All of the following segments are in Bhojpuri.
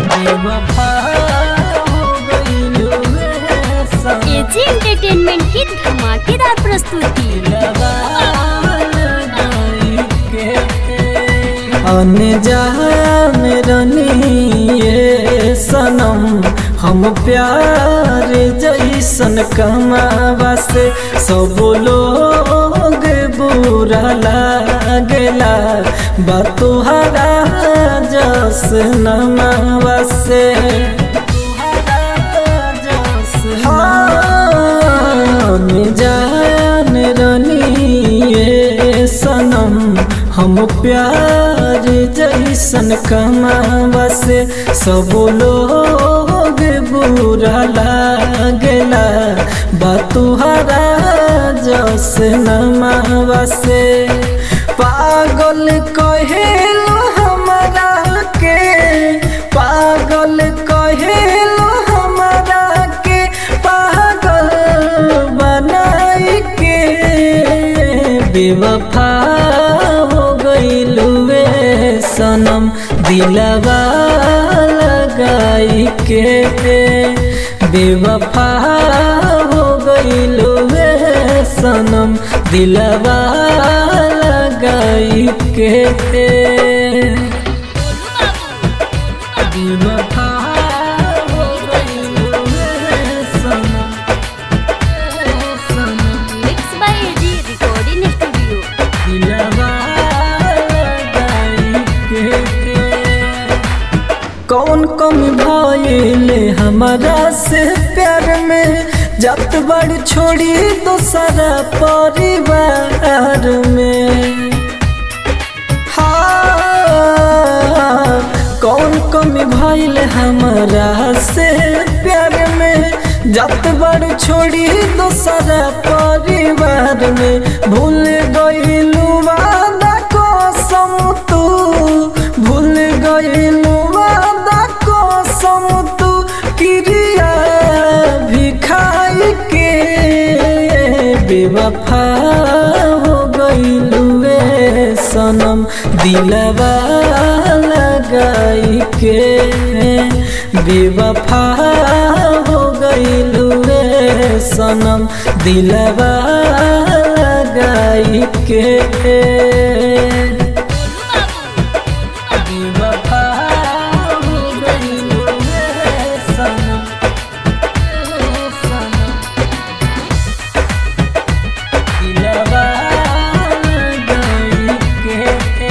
बेवफा हो गइलू रे सनम एजी एंटरटेनमेंट की धमाकेदार प्रस्तुति अनजान रनिए सनम हम प्यार जैसन कमावा से सब लोग बुरा लागेला बतुहरा जस नमावा से हाँ, जान रनिए सनम हम प्यार जैसन कमावा से सब लोग बुरा लागेला बतुहरा जस नमावा से पागल कहेलो हमरा के पागल कहेलो हमरा के पागल बनाई के बेवफा हो गइलुए सनम दिलवा लगाई के बेवफा हो गइलुए सनम दिलवा लगाई के बेवफा हो गइलुए सनम सनम mix by AG recording studio दिलवा लगाई के कौन कमी भइले हमारा से प्यार में जत बड़ छोड़ी दूसरा परिवार में हाँ, कौन कमी भइल हमारा से प्यार में जत बड़ छोड़ी दूसरा परिवार में भूल गइलू वादा कसम तू भूल गइलू वादा कसम तू क्रिया भी खाई के बेवफा हो गइलू रे सनम दिलवा लगाई के बेवफा हो गइलू रे सनम दिलवा लगाई के बेवफा हो गइलू रे सनम सनम दिलवा लगाई के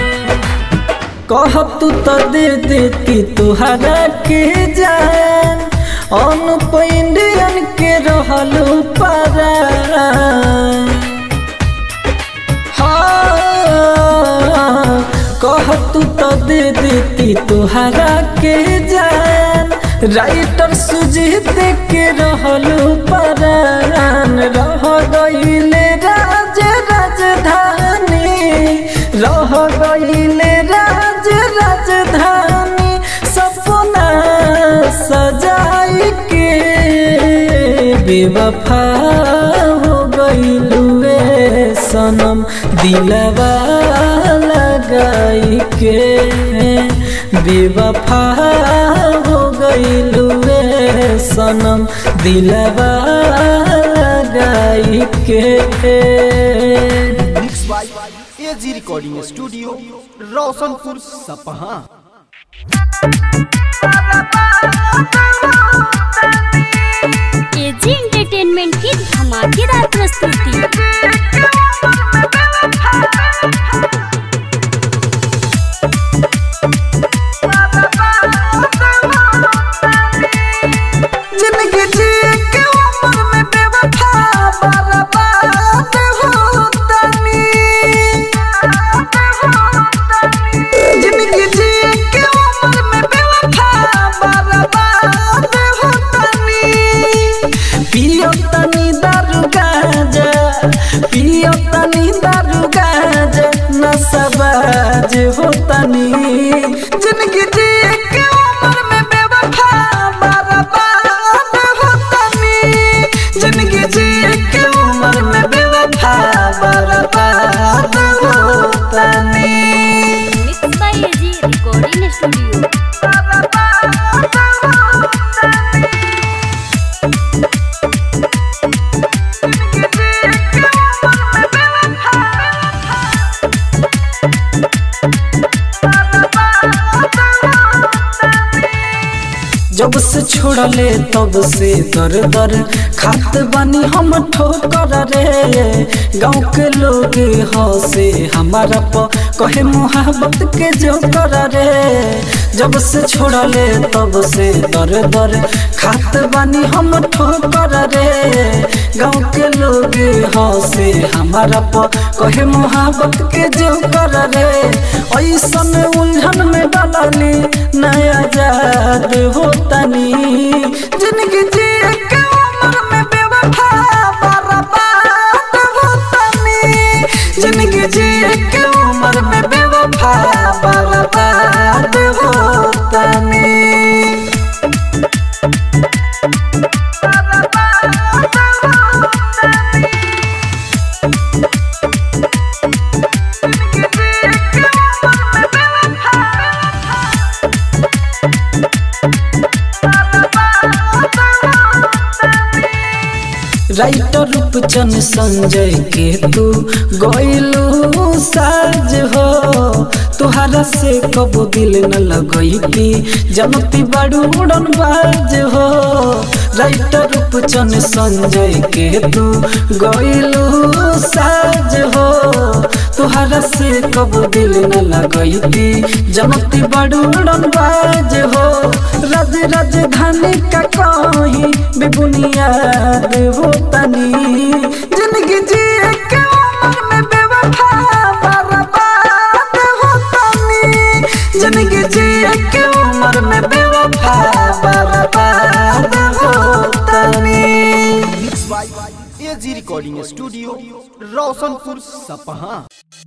कह तू तो दे देती तुहरा के जान अनुप इंडियन के रहलू पारा हाँ, कह तू तो दे देती तुहरा के जान राइटर सुजीत के रहलू परान रह गईले राज राजधानी रह गईले राज राजधानी सपना सजाई के बेवफा हो गईलुए सनम दिलवा लगाई के बेवफा हो गईलुए सनम दिलवा लगाई के mix by AG recording studio Roshanpur Sapaha AG entertainment की धमाकेदार प्रस्तुति जिंदगी जी के उम्र में बेवफा बर्बाद होतनी जिंदगी जी के उम्र में बेवफा बर्बाद होतनी पियो तनी दारू गांजा पियो तनी दारू गांजा नशबाज होतनी जिंदगी जी के उम्र में बेवफा बर्बाद होतनी जिंदगी जी के उम्र में बेवफा बर्बाद होतनी mix by AG recording studio जब से छोड़ले तब से दर दर खात बानी हम ठोकर रे गाँव के लोग हंसे हमारा प कहे मोहब्बत के जो कर रे जब से छोड़ले तब से दर दर खात बानी हम ठोकर रे गाँव के लोग हंसे हमारा प कहे मोहब्बत के जो कर रे ऐसन उलझन में डालनी नया याद होतनी जिंदगी जिए के उम्र में बेवफा बर्बाद होतनी जिंदगी जिए के उम्र में बेवफा बर्बाद होतनी राइटर रूपचंद संजय के तू गइलू साज हो तुहरा से कबो दिल न लगैती जनती बड़ू उड़न बाज हो राइटर रूपचंद संजय के तू गइलू साज हो तुहरा से कबो दिल न लगैती जनती बड़ू उड़न बाज हो राज राजधानी का कहीं बेबुनियाद हो तनी जिंदगी जिए के उम्र में बेवफा बर्बाद हो तनी जिंदगी जिए के उम्र में बेवफा बर्बाद हो तनी mix by AG recording studio Roshanpur Sapaha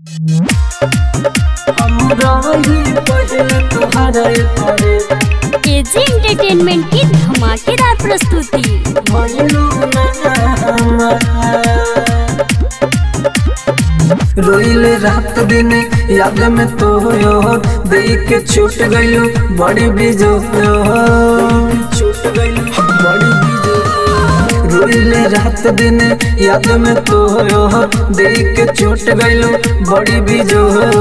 हम रही पहले तुम्हारे परे एजी एंटरटेनमेंट की धमाकेदार प्रस्तुति भइलू ना रोइले रात दिन याद में तो यो देख के छूट गइलू बड़ी बीजो छूट गइलू बड़ी बीजो रोइले रात दिन याद में तो यो देख के छूट गइलू बड़ी बीजो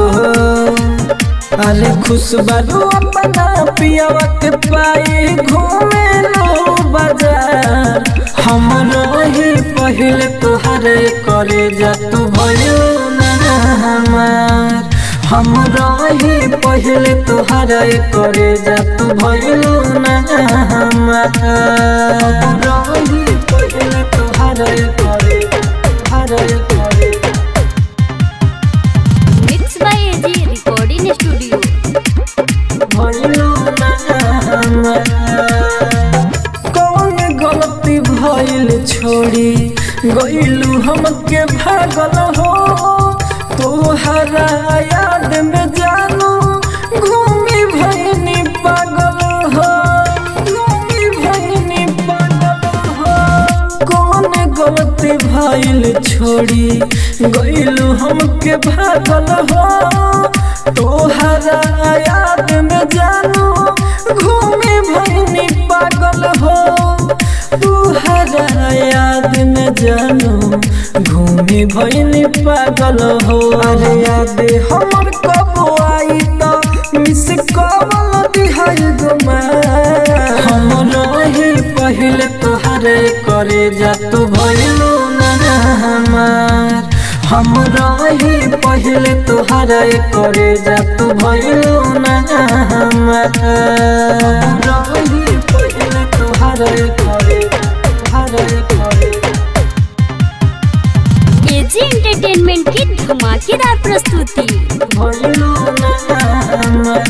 अरे खुश बारू अपना पियावा के पाए घूमे लो बाजार हम रही पहले तोहरे करे जा तू भयो ना हमार हम रही पहले तोहरे करे जा तू भयो ना हमार हम रही पहले तोहरे करे तोहरे करे mix by AG recording studio भइलू ना हमार। कौन गलती भइल छोड़ी गइलू हमके भागल हो तोहरा याद में जानू घूमी भइनी पागल हो घूमी भइनी पागल हो कौन गलती भइल छोड़ी गइलू हमके भागल हो तोहरा याद में जानू घूमे भइनी पागल हो तोहरा याद में जानू घूमे भइनी पागल हो अरे याद हमर कब आई त मिस कॉल दिहाई गुमा हम रही पहले तोहरे करे जा तू भइलू ना हमार हम रही पहले तोहरे करे जा तू भइलू ना हमार हम रही पहले तोहरे करे तोहरे करे एजी एंटरटेनमेंट की धमाकेदार प्रस्तुति भइलू ना हमार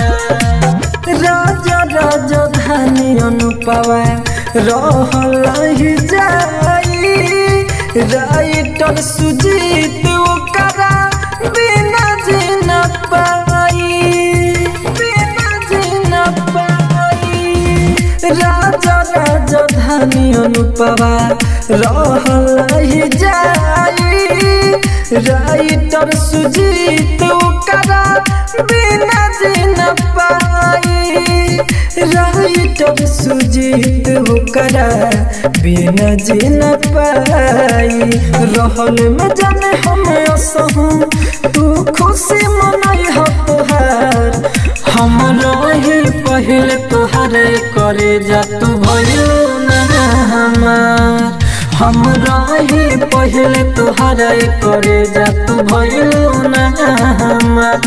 राजा राजा धानी अनुपवा रहल ही जाई राइटर सुजीत ओकरा बिना जीना पाई बिना जीना पाई राजा राजा धानी अनुपवा रहल ही जाई राइटर सुजीत ओकरा बिना जीना पाई राइटर सुजीत ओकरा बिना जीना पाई रहल में जाने हम असहू तू खुशी मनई हो तोहार हम रही पहले तोहरे कर करे जा तू भइलो ना हमार हम रही पहले तुहरा करे जा तू भइलो ना हमार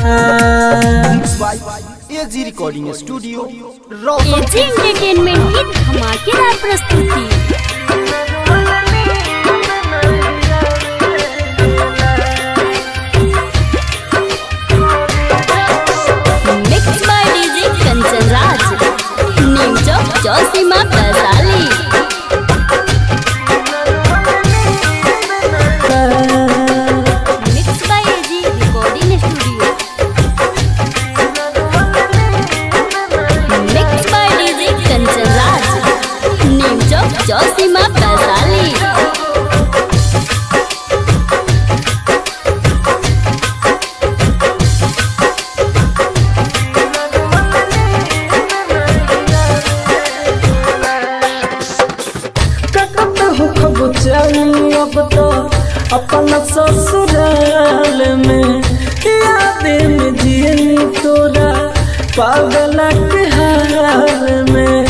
AG recording studio Roshan AG entertainment की धमाकेदार प्रस्तुति mix by DJ Kanchan Raj new चौक Chausima Vaishali mix by AG recording studio mix by DJ Kanchan Raj new चौक चौसीमा वैशाली ककत हो खब चली अब तो अपना ससुराल में याद में जियनी तोरा पागल के हाल में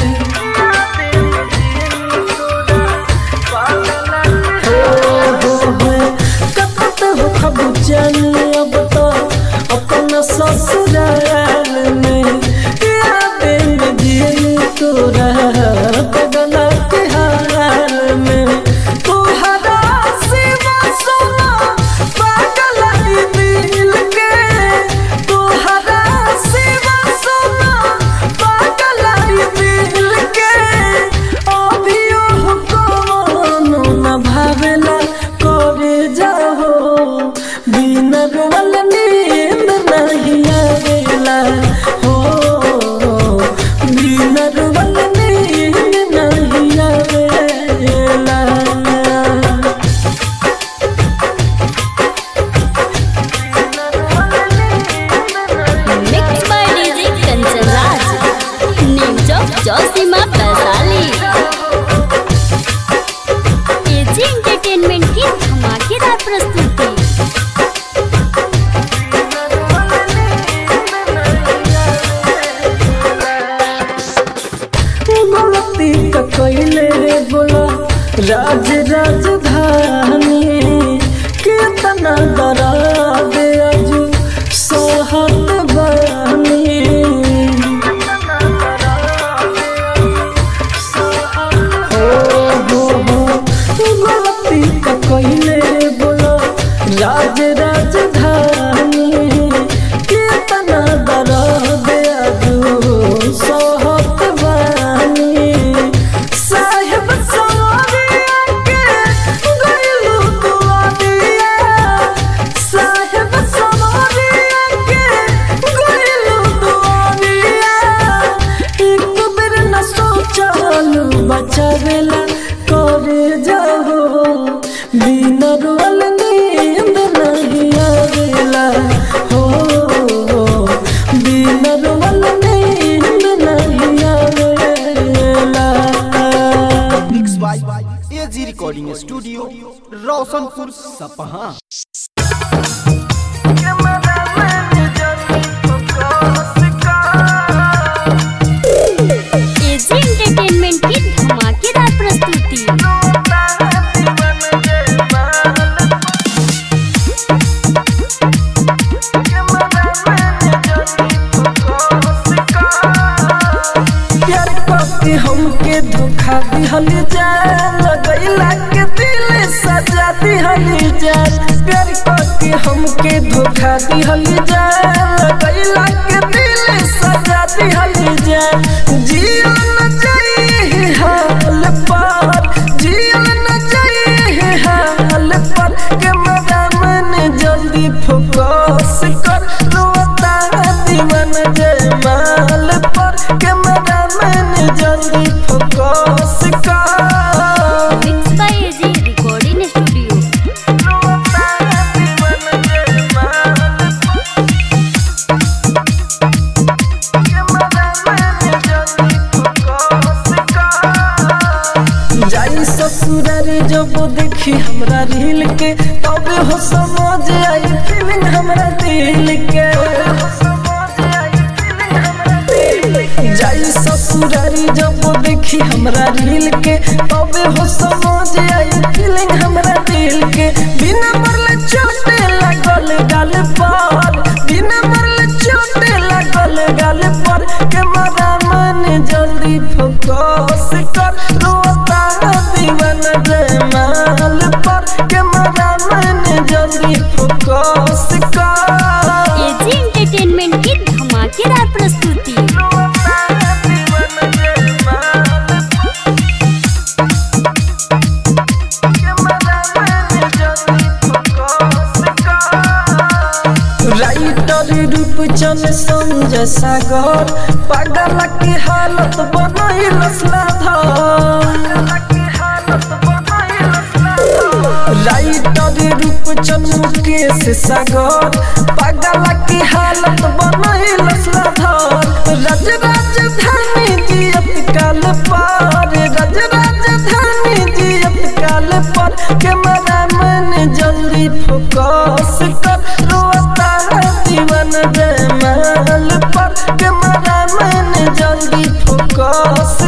हो, हो, हो, ककत हो खब चली अब तो अपना ससुराल में याद में जियनी तोरा पागल के हाल में तोहरा सिवा सोना पागल ई दिल के तोहरा सिवा सोना पागल ई दिल के अभियो कोनो न भावेला करे जाहो बिना रोवल नींद नहीं आवेला हो बिना रोवल नींद नहीं आवेला mix by DJ Kanchan Raj new चौक चौसीमा वैशाली एजी एंटरटेनमेंट की धमाकेदार प्रस्तुति गलती का कैले रे बोला राज राजधानी कितना डरा दे अजू सोहत बानी हो हो हो गलती का कैले रे बोला राज राजधानी कितना डरा दे अजू सोहत बानी साहेब सवारिया के गइलू दुआरिया साहेब सवारिया के गइलू दुआरिया एक बेर न सोचलू बचावेला करे जाहो बिना रोल नींद नहीं आवेला हो बिना रोल नींद नहीं आवेला mix by AG recording studio Roshanpur Sapaha AG entertainment की धमाकेदार प्रस्तुति प्यार करके हमके धोखा दिहल जान लगैला के दिल सजा दिहल जान प्यार करके हमके धोखा दिहल जान लगैला के दिल सजा दिहल जान जियो न चाहिए हाल पर जियो न चाहिए हाल पर के मन जल्दी फोकस कर रोता दीवान जयमाल पर के मन जल्दी फोकस कर mix by AG recording studio रोता दीवान जयमाल के मन जल्दी फोकस कर जाई ससुरार जब देखी हमरा रील के तब हो समझ आई फीलिंग हमरा दिल के जाई ससुरारी जब हमरा दिल के तबे हो समझ आई फीलिंग हमरा दिल के बिना मरले चोटे लागल गाल पर बिना मरले चोटे लागल गाल पर के मरा मन जल्दी फोकस कर रोता दीवाना जयमाल पर के मरा मन जल्दी फोकस कर एजी एंटरटेनमेंट की धमाकेदार प्रस्तुति राइटर रूपचन संजय सागर पागल के हालत बनैल राइटर रूपचन मुकेश सागर पागल के हालत बनैल रज राजधानी जियत काल पार रज राजधानी जियत काल पर के मरा मन जल्दी फोकस कर रोता जीवन जयमाल पर के मरा मन जल्दी फोकस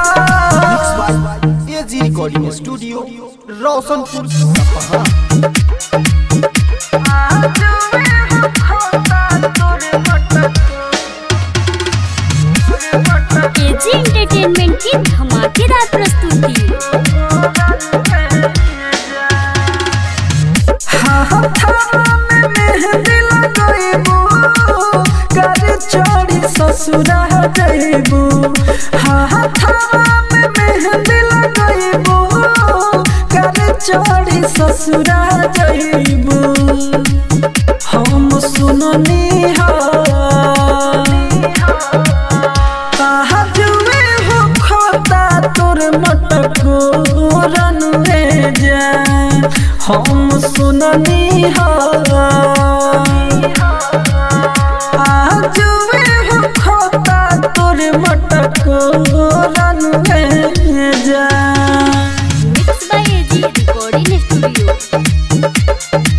कर AG recording studio Roshanpur Sapaha AG entertainment की धमाकेदार प्रस्तुति ससुरा जइबू हाथावा में मेहंदी लगइबू कर चोरी ससुरा जइबू हम सुननी हा जुए हो खोता तोर मटको रनुए जान हम सुननी हा जुए हो खोता तोर मटको रनुए जान mix by AG recording studio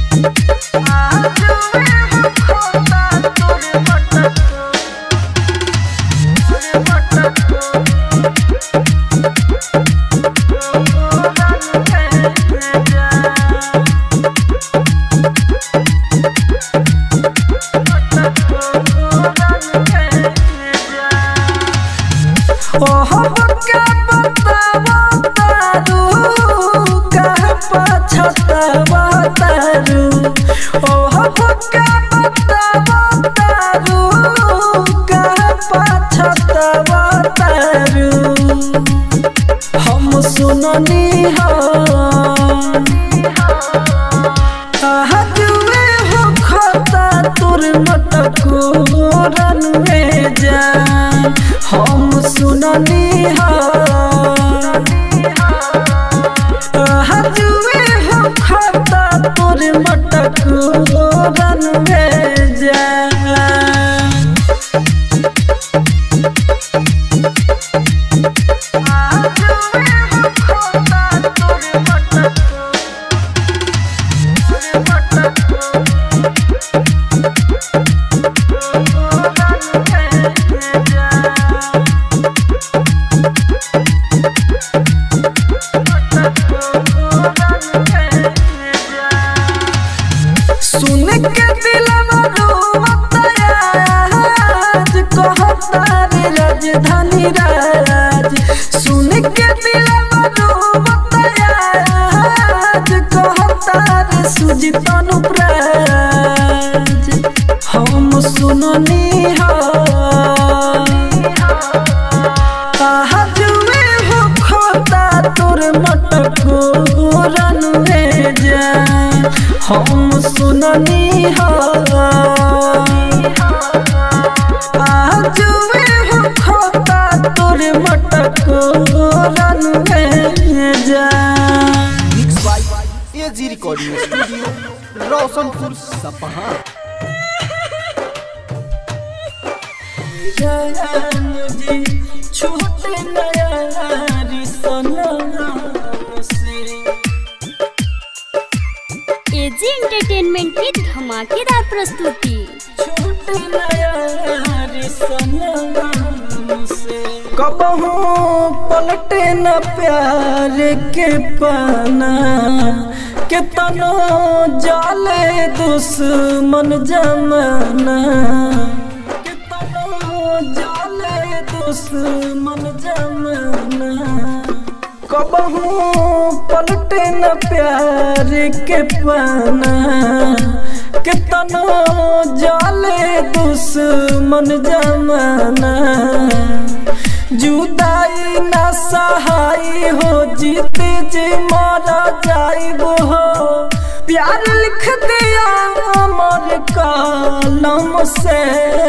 ओह बका बतावा तारू कह पछतावा तारू ओह बका बतावा तारू कह पछतावा तारू हम सुननी हा जुए हो खाता तोर मटको रनुए जान हम सुननी हा जुए हो खाता तोर मटको रनुए जान सुन के दिलवा रोवता आज कहता रे राजधानी राज सुन के दिलवा रोवता आज कहता रे सुजित अनुप्राज हम सुननी हा जुए हो खोता तोर मटको रनुए जान हम सुननी हा जुए हो खोता तोर मटको रनुए जान mix by AG recording studio Roshanpur Sapaha मुझे छोटे नया सनम से एजी एंटरटेनमेंट की धमाकेदार प्रस्तुति छोटे नया सनम से कबहू पलटे न प्यार के पाना कितनो जाले दुश्मन जमाना कितनो जाले दुश्मन जमाना कबहू पलटे न प्यार के पाना कितनो जाले दुश्मन जमाना जुदाई न सहाय हो जीते जे मारा जाइब हो प्यार लिख दिया अमर कलम से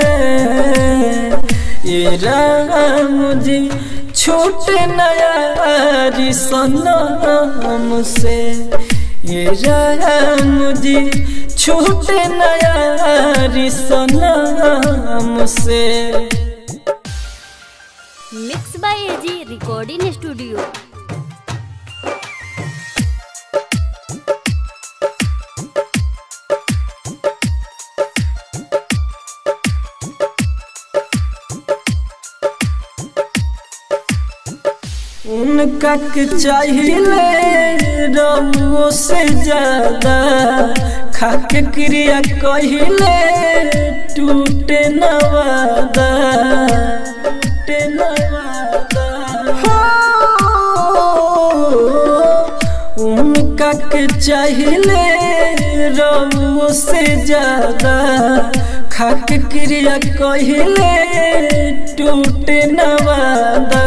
ये राम जी छूट नया सनम से ये राम जी छूट नया सनम से mix by AG recording studio उनका के चाहिए रमुओ से ज्यादा खाके क्रिया कहिले टूटे नवादा टूटे नवादा हो उनका के चाहिए रमुओ से ज्यादा खाके क्रिया कहिले टूटे नवादा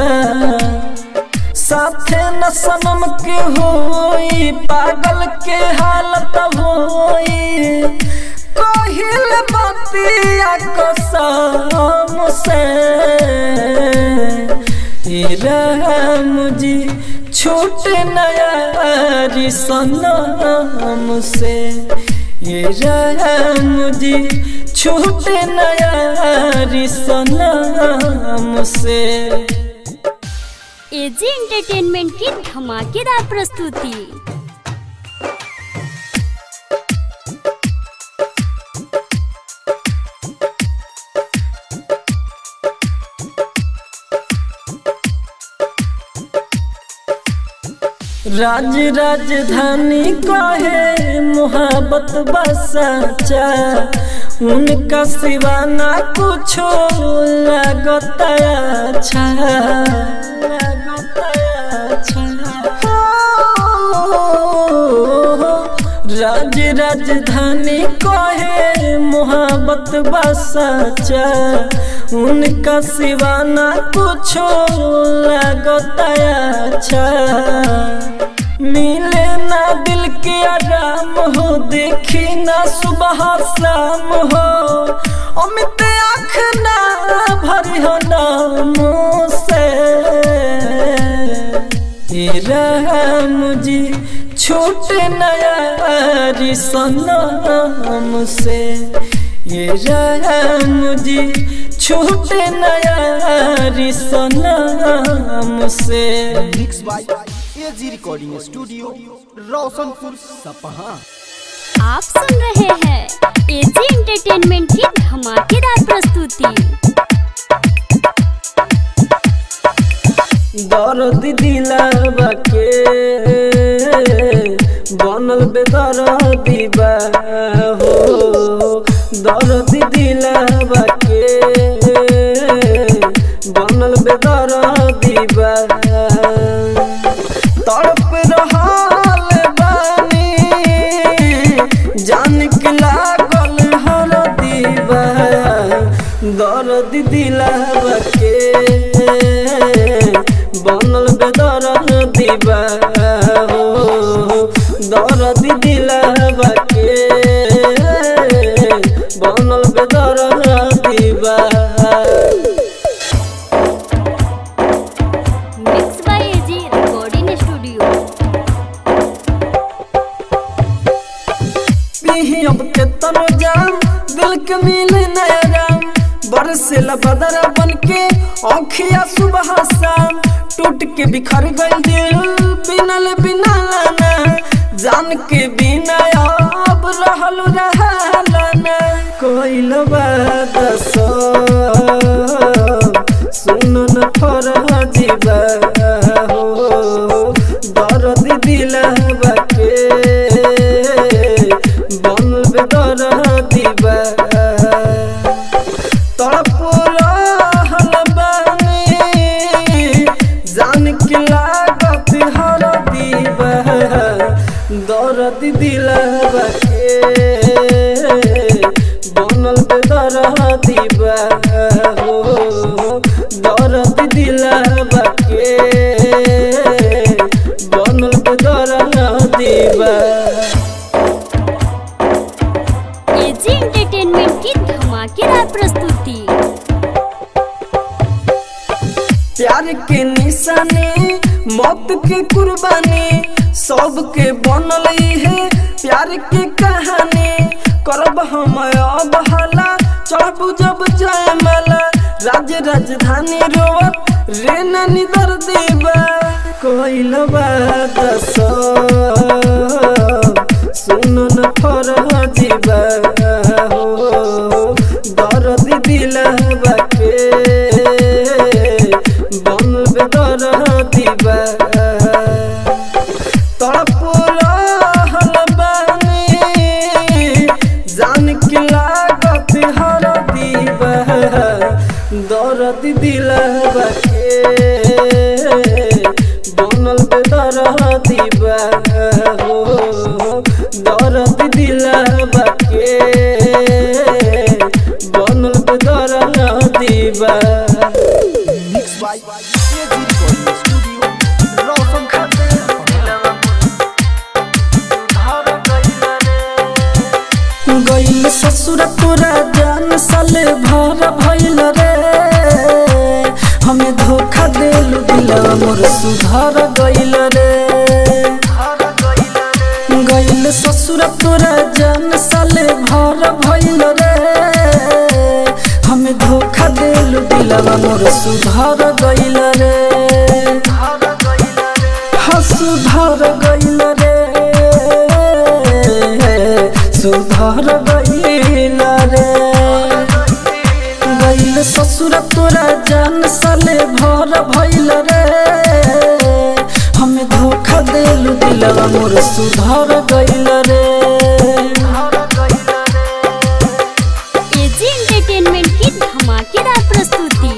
साथे न सनम के होई पागल के हालत होई कहिल बतिया कसम से हे राम जी छूट नया सनम से हे राम जी छूट नया सनम से एजी एंटरटेनमेंट की धमाकेदार प्रस्तुति राज राजधानी कहे मोहब्बत बसाचा उनका सिवा ना कुछो लगता अच्छा लगता अच्छा हो, राज राजधानी कहे मोहब्बत बसाचा उनका सिवा ना कुछो लगता अच्छा मिले ना दिल के आराम हो देखी ना सुबह शाम हो अमित आँख ना भरी हो नाम से हे राम जी छूट नया सनम से ये राम जी छूट नया सनम से mix by AG recording studio Roshanpur Sapaha आप सुन रहे हैं एजी एंटरटेनमेंट की धमाकेदार प्रस्तुति दर्द दिलावा के बनल बेदर्दी बा हो दर्द दिलावा के बनल बेदर्दी बा तड़प रहल बानी जान के लागल हर दीवा दर्द दिलावा के बनल बेदर दीवा हो दर्द दिलावा के बनल बेदर दीवा mix by AG recording studio पीही अब के तनो जाम दिल के मिले नया राम बरसेला बदरा बन के औखिया सुबह शाम टूट के बिखर गई दिल बिनल बिना लाना जान के बिना अब रहल रहलाना कोई बात सब सुन न फरह तड़प रहल बानी जान के लागत हर दीवा दर्द दिलवा के बनल बेदर दीवा हो दर्द दिलवा के बनल बेदर दीवा एजी एंटरटेनमेंट की धमाकेदार प्रस्तुति प्यार के निशानी मौत के कुर्बानी सबके बनल है प्यार के कहानी करब हम अब हला चढ़बू जब जयमाला राज राजधानी रोवत रे नानी दर देवा कोइल दस सुन न फर जीवा हो दर्द दिलवा के बनल दर दीवा तड़प रहल बानी जान के लागत हर दीवा दर्द दिलवा के बनल बेदर दीवा हो दर्द दिलवा के बनल बेदर दीवा mix by AG recording studio Roshanpur Sapaha गइल ससुर तोरा जान साले भर भइल रे हमें धोखा देल दिलवा मोर सुधर गइल रे गइल ससुर तोरा जान साले भर भइल रे हमें धोखा देल दिलवा मोर सुधर गइल रे हाँ सुधर गइल रे सुधर गइल रे गइल ससुर तोरा जान साले भर भइल रे हमें धोखा देलु दिलवा मोर सुधर गइल रे एजी एंटरटेनमेंट की धमाकेदार प्रस्तुति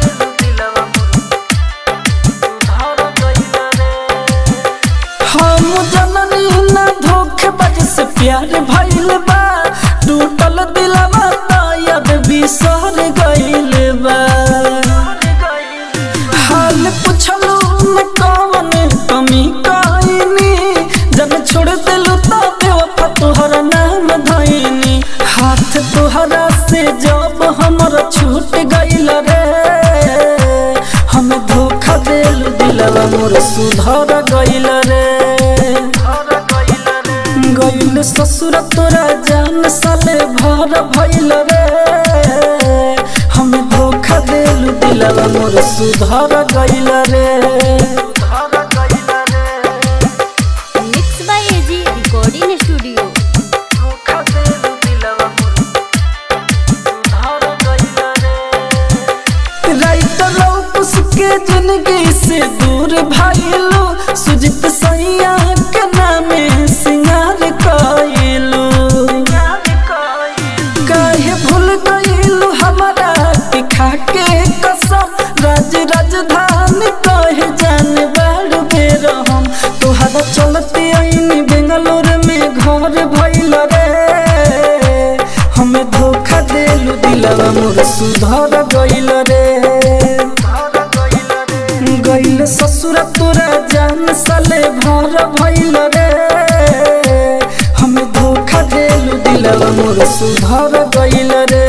हम जननी न धोखेबाज से प्यार भइल बा टूटल दिलवा तायद बिसर गइल बा हाल पुछलू न कवन कमी कइनी जब छोड़ दिलू तो बेवफा तोहर नाम धइनी हाथ तोहरा से जब हमर छूट गइल रे हम धोखा देलू दिलवा मोर सुधर गइल रे गइल ससुर तोरा जान साले भर भइल रे हम धोखा देलू दिलवा मोर सुधर गइल रे mix by AG recording studio writer लौकुस के जिंदगी से दूर भाईलू सुजित सैया के नामे सिंगार कइलू काहे भूल गइलू हमारा के खाके कसम राज राजधानी कहे जाने बाड़ बेर हम तोहरा चलते आईनी बेंगलोर में घर भइल रे हमें धोखा देलू दिलवा मोर सुधर गइल रे गइल ससुर तोरा जान साले भर भइल रे हमें धोखा देलू दिलवा मोर सुधर गइल रे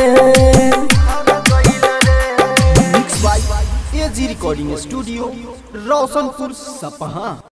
mix by AG recording studio Roshanpur सपहा